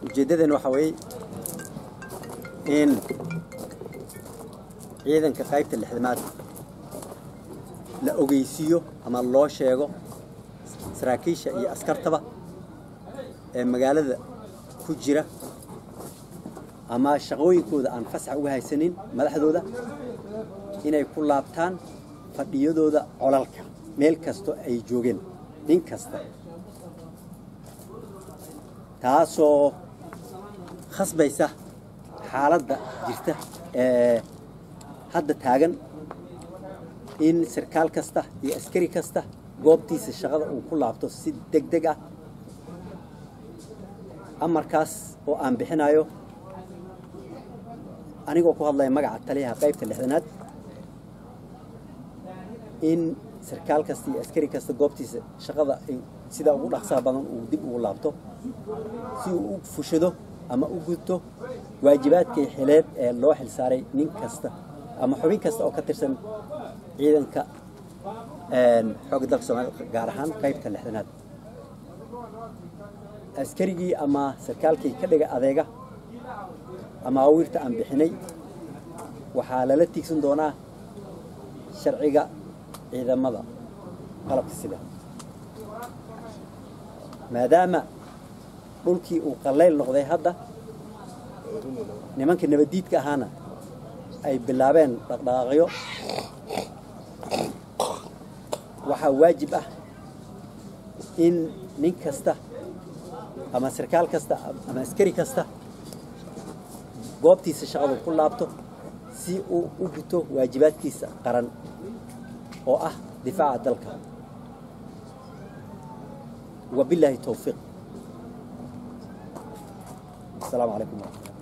ujeeddadeen waxaa weeye in ciidanka qaybta lixdamaad la ogeysiiyo ama loo sheego saraakiisha iyo askartaba ee magaalada ku jira ama shaqooyinkooda aan fasax uga haysanin madaxdooda inay ku laabtaan fadhiyadooda colalka meel kasto ay joogeen nin kasta taasoo khasbaysa xaaladda jirta ee hadda taagan in sarkaal kasta iyo askari kasta goobtiisa shaqada uu ku laabto si deg deg ah amarkaas oo aan bixinayo anigoo ku hadlaya magaca taliyaha qaybta lixdanaad in sarkaal kasta iyo askari kasta goobtiisa shaqada sidaa ugu dhaqsaha badan uu dib ugu laabto si uu u fushado ama u gudto waajibaadkii xileed ee loo xilsaaray nin kasta ama xubin kasta oo ka tirsan ciidanka xoogga dalka soomaalida gaar ahaan qaybta lixdanaad askarigii ama sarkaalkii ka dhiga adeega ama awiirta aan bixinay waxaa lala tiigsan doonaa sharciga ciidamada qalabka sida maadaama dhulkii uu qallayl noqday hadda nimanka nabaddiidka ahaana ay bilaabeen dhaqdhaqaaqyo waxaa waajib ah in nin kasta ama sarkaal kasta ama askari kasta goobtiisa shaqadu ku laabto si uu u guto waajibaadkiisa qaran oo ah difaaca dalka wabilaahi towfiiq asalaamu calaykum waraxmatullah